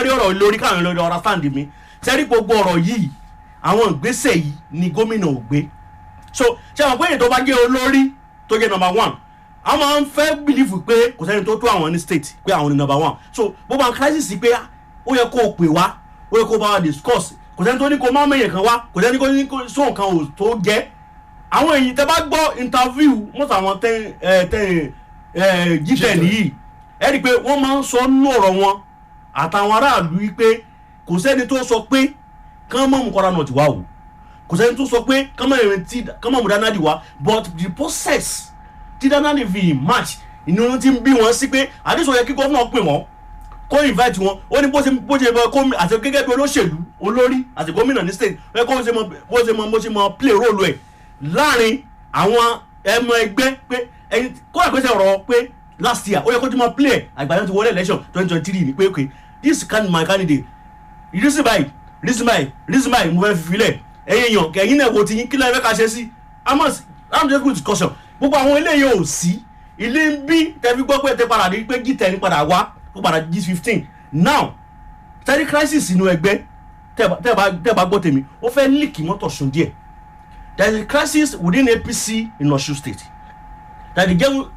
lórí ọ̀rọ̀ lórí káwọn lórí ọ̀rọ̀ stand mi sẹ́rí gbogbo ọ̀rọ̀ yìí àwọn ìgbésẹ̀ yìí ni gómìnà ò gbé so ṣé àwọn pé èyí tó bá jẹ́ olórí tó jẹ́ number one àwọn máa ń fẹ́ bìlífù pé kò sẹ́ni tó tó àwọn ní state pé àwọn ní number one so gbogbo àwọn crisis pé ó yẹ kó o pè wá ó yẹ kó o bá wa discuss kò sẹ́ni tó ní kó o má mẹ́yẹ̀ kan wá kò sẹ́ni tó ní kó sóhun kan ò tó jẹ́ àwọn èyí tẹ bá gbọ́ interview mọ́tò àwọn tẹ́ ẹ tẹ́ ẹ jíjẹ nìyí ẹ rí i pé wọ́n máa ń sọ nínú ọ̀rọ̀ wọn àtàwọn aráàlú yìí pé kò sẹ́ni tó sọ pé kán mọ̀ mú kọ́ra náà ti wá o kò sẹ́ni tó sọ pé kán mọ̀ ìrìn tí kán mọ̀ mú dáná di wá but the process tí dáná di fi match ìnú ti ń bí wọn sí pé àdéṣọ yẹ kí gómìnà pè wọ́n kó invite wọn ó ní bó ṣe bó ṣe mọ kó àti gẹ́gẹ́ bí olóṣèlú olórí àti gómìnà ní state ó yẹ kó ṣe mọ bó ṣe mọ bó ṣe mọ play role ẹ̀ láàrin àwọn ẹmọ ẹgbẹ́ pé ẹyin kó àpèsè ọ̀rọ̀ pé last year ó yẹ kó ti mọ play ẹ̀ àgbàdo ti wọlé election twenty twenty three ni pé okay this can my candidate reason by reason by reason by mo fẹ́ fi filẹ̀ ẹ̀yin èèyàn kẹ̀yìn náà wo ti yín kí lẹ́yìn fẹ́ ká ṣe sí amos i'm just good discussion gbogbo àwọn eléyìí ò sí ilé ń bí tẹ́bí gbọ́ pé tẹ́ padà rí pé g10 padà wá ó padà g15 now tẹ́rí crisis inú ẹgbẹ́ tẹ́ bá- tẹ́ bá tẹ́ bá gbọ́ tèmi ó fẹ́ líkì mọ́tò sùn díẹ̀ there is a crisis within apc in osun state that the get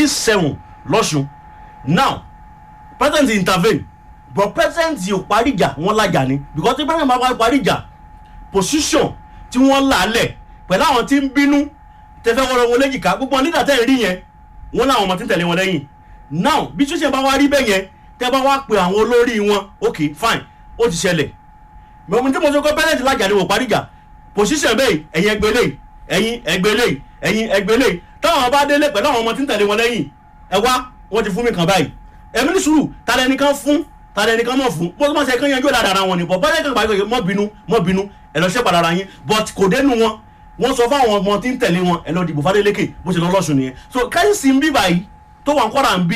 g7 lọ́sùn now president intervene but president yóò parí ìjà wọn lájà ni because tí president bá wá parí ìjà position tí wọ́n là á lẹ̀ pẹ̀lú àwọn tí ń bínú tẹ́fẹ́ wọ́n wọn léjìká gbogbo wọn leader tẹ́ ẹ̀ rí yẹn wọ́n láwọn ọmọ tí ń tẹ̀lé wọn lẹ́yìn now bí ṣíṣe bá wá rí bẹ́ẹ̀ yẹn tẹ́ bá wá pe àwọn olórí wọn ok fine ó ti ṣẹlẹ̀ mọ̀mú tí mo sọ pé president lájà ni wò parí ìjà position bẹ́ẹ̀ ẹ̀yin ẹgbẹ́ lè ẹ̀yin ẹgbẹ́ lè ẹ̀yin ẹgbẹ́ lè táwọn bá délé pẹ̀lú àwọn ọmọ tí ń tẹ̀lé wọn lẹ́yìn ẹ wá wọ́n ti fún mi kàn báyìí ẹ̀mí ní sùúrù tàdé nìkan fún tàdé nìkan mọ̀ fún bó tó máa ṣe kán yanjú ọ̀dà ara wọn ni bọ̀ bọ́lá kan gbàgbé mọ́ bínú mọ́ bínú ẹ̀ lọ ṣẹ́ padà ara yín but kò dénú wọn wọ́n sọ fáwọn ọmọ tí ń tẹ̀lé wọn ẹ̀ lọ dìbò fadélékè bó ṣe lọ lọ́sùn nìyẹn so káyìsì ń bí báyìí tó wà ń kọ́ra ń bí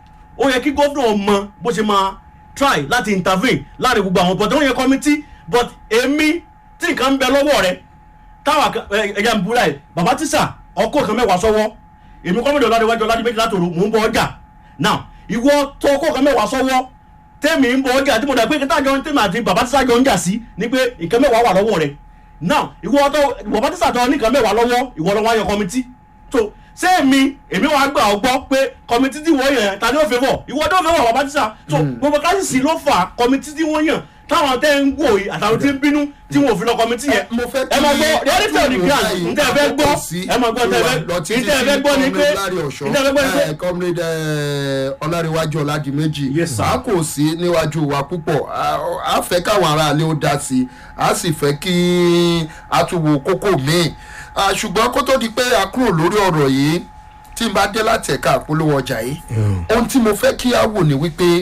ó yẹ kí gómìnà mọ bó ṣe máa try láti intervene láàrin gbogbo àwọn but wọ́n yẹ committee but èmi tí nǹkan ń bẹ lọ́wọ́ rẹ táwa ẹ̀yà ń búra ẹ̀ bàbá tíṣà ọkọ̀ kan mẹ́wàá sọ́wọ́ èmi kọ́mọdé ọ̀làdéwájú ọ̀làdébẹ́jì látòrò mò ń bọ ọjà now ìwọ tó ọkọ̀ kan mẹ́wàá sọ́wọ́ tẹ́mi ń bọ ọjà tí mo dà pé kíntà jọ tẹ́mi àti bàbá tíṣà jọ ń jà sí ni pé nǹkan mẹ́wàá wà lọ́wọ́ rẹ now ìwọ tó bàbá tíṣà tó ní nǹkan mẹ́wàá lọ́wọ́ ìwọ lọ́wọ́ ayọ̀ kọ́mítì so ṣé èmi èmi wàá gbà ọ gbọ́ pé kọ́mítì tí wọ́n yàn ta ni ó fẹ́ fọ̀ ìwọ tó fẹ́ fọ̀ bàbá tíṣà so gbogbo káṣíṣì ló fà kọ́mítì tí wọ́n yàn táwọn tẹ́ ń wò yìí àtàwọn tí ń bínú tí wọn ò fi lọ kọ́mítì yẹn mo fẹ́ ẹ máa gbọ́ reality of the ground n tẹ́ ẹ fẹ́ gbọ́ ẹ máa gbọ́ n tẹ́ ẹ fẹ́ n tẹ́ ẹ fẹ́ gbọ́ ni pé n tẹ́ ẹ fẹ́ gbọ́ ni pé comrade ọlárẹ̀wájú ọ̀làdìmẹ́jì Yes, sir. a kò sí níwájú wa púpọ̀ a- a fẹ́ káwọn aráalé ó dá sí i a sì fẹ́ kí a tún wo kókó míì Ah, ṣùgbọ́n kó tó di pé a kúrò lórí ọ̀rọ̀ yìí tí n bá dé láti ẹ̀ka àpolówó ọjà yìí ohun tí mo fẹ́ kí a wò ní wípé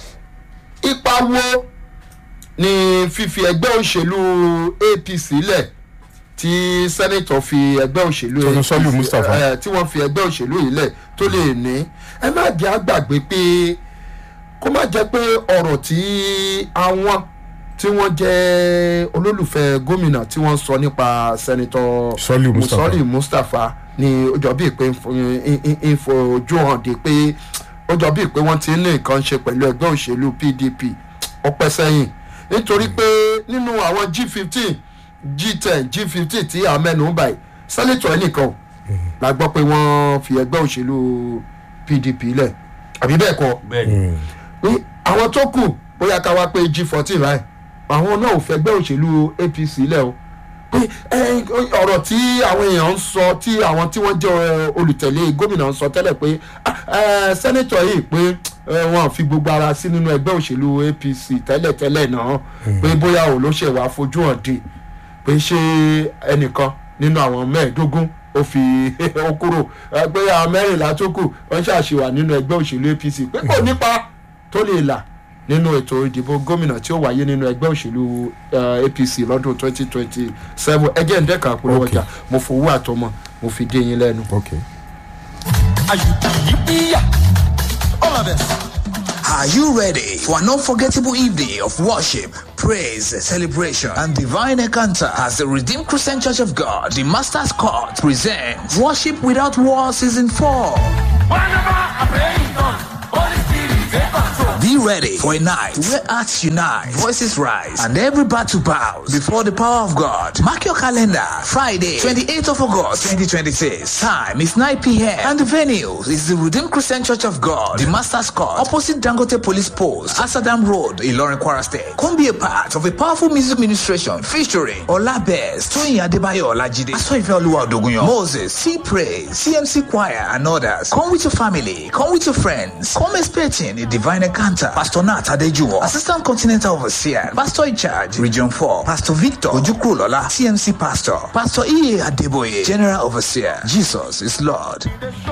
ipa wo ni fífi ẹgbẹ́ òṣèlú apc lẹ̀ tí sẹ́nẹ̀tọ̀ fi ẹgbẹ́ òṣèlú Tọ́jú Sọ́lù Mustapha. ẹ, tí wọ́n fi ẹgbẹ́ òṣèlú yìí lẹ̀ tó lè ní ẹ má jẹ́ àgbàgbé pé kó má jẹ́ pé ọ̀rọ̀ tí àwọn tí wọ́n jẹ́ olólùfẹ́ gómìnà tí wọ́n sọ nípa sẹ́nẹ̀tọ̀ Sọ́lù Mustapha. Sọ́lù Mustapha ni ó jọ bíi pé ń fo- ń- ń- ń fojú hàn dé pé ó jọ bíi pé wọ́n ti ní nǹkan ṣe pẹ̀lú ẹgbẹ́ òṣèlú pdp ọpẹ́ sẹ́yìn nítorí pé nínú àwọn g fifteen g ten g fifteen tí a mẹ́nu báyìí sẹ́nitọ̀ ẹnìkan ò la gbọ́ pé wọ́n fi ẹgbẹ́ òṣèlú pdp lẹ̀ àbí bẹ́ẹ̀ kọ́ bẹ́ẹ̀ni ní àwọn tó kù bóyá ká wá pé g fourteen láì àwọn náà ò fẹgbẹ́ òṣèlú apc lẹ̀ o pé ẹ, ọ̀rọ̀ tí àwọn èèyàn ń sọ tí àwọn tí wọ́n jẹ́ ẹ, olùtẹ̀lé gómìnà ń sọ tẹ́lẹ̀ pé ah, ẹ, sẹ́nẹ́tọ̀ yìí pé ẹ, wọn fi gbogbo ara sí nínú ẹgbẹ́ òṣèlú apc tẹ́lẹ̀tẹ́lẹ̀ náà pé bóyá ò ló ṣe wàá fojú hàn dé pé ṣé ẹnìkan nínú àwọn mẹ́ẹ̀ẹ́dógún ó fi ó kúrò ẹ, pé àwọn mẹ́rìnlá tó kù wọ́n ṣàṣìwà nínú ẹgbẹ́ òṣèlú apc pé kò nípa tó lè là nínú ètò ìdìbò gómìnà tí ó wáyé nínú ẹgbẹ́ òṣèlú eh, apc lọ́dún twenty twenty seven ẹgẹ́ ń dẹ́ka polówó Okay. ọjà mo fowó àtọmọ mo fi dé yín lẹ́nu. okay. All of us. Are you ready for an unforgettable evening of worship, praise, celebration, and divine encounter as the Redeemed Christian Church of God, the Master's Court, presents Worship Without War Season 4? Whenever I pray in tongues, Holy Spirit Be ready for a night where hearts unite, voices rise, and every battle bows before the power of God. Mark your calendar. Friday, 28th of August, 2026. Time is 9 p.m. And the venue is the Redeemed Christian Church of God, the Master's Court, opposite Dangote Police Post, Asadam Road, Ilorin, Kwara State. Come be a part of a powerful music ministration featuring Olabez, Toyin Adebayo Olajide, Asoife Oluwa Odogunyo, Moses, C Praise, CMC Choir, and others. Come with your family. Come with your friends. Come expecting a divine encounter. Pastor Nat Adejuwo, Assistant Continental Overseer, Pastor in charge, Region 4, Pastor Victor Ojukrulola, CMC Pastor, Pastor E. Adeboye, General Overseer. Jesus is Lord.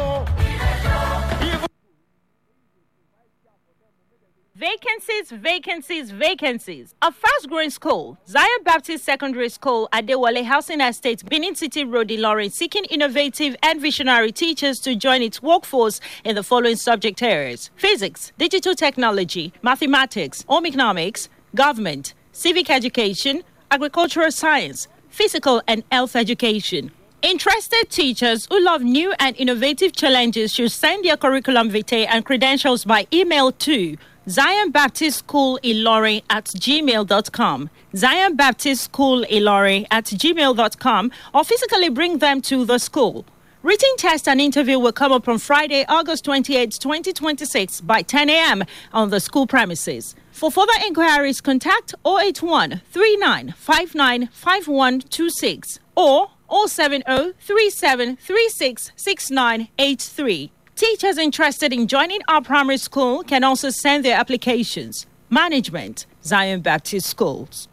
Vacancies, vacancies, vacancies. A fast growing school, Zion Baptist Secondary School at Dewale Housing Estate, Benin City Road, Ilorin, seeking innovative and visionary teachers to join its workforce in the following subject areas physics, digital technology, mathematics, home economics, government, civic education, agricultural science, physical and health education. Interested teachers who love new and innovative challenges should send their curriculum vitae and credentials by email to Zion Baptist School Ilori at gmail.com. Zion Baptist School Ilori at gmail.com or physically bring them to the school. Written test and interview will come up on Friday, August 28, 2026 by 10 a.m. on the school premises. For further inquiries, contact 081 39 59 5126 or 070 37 36 6983. Teachers interested in joining our primary school can also send their applications. Management, Zion Baptist Schools.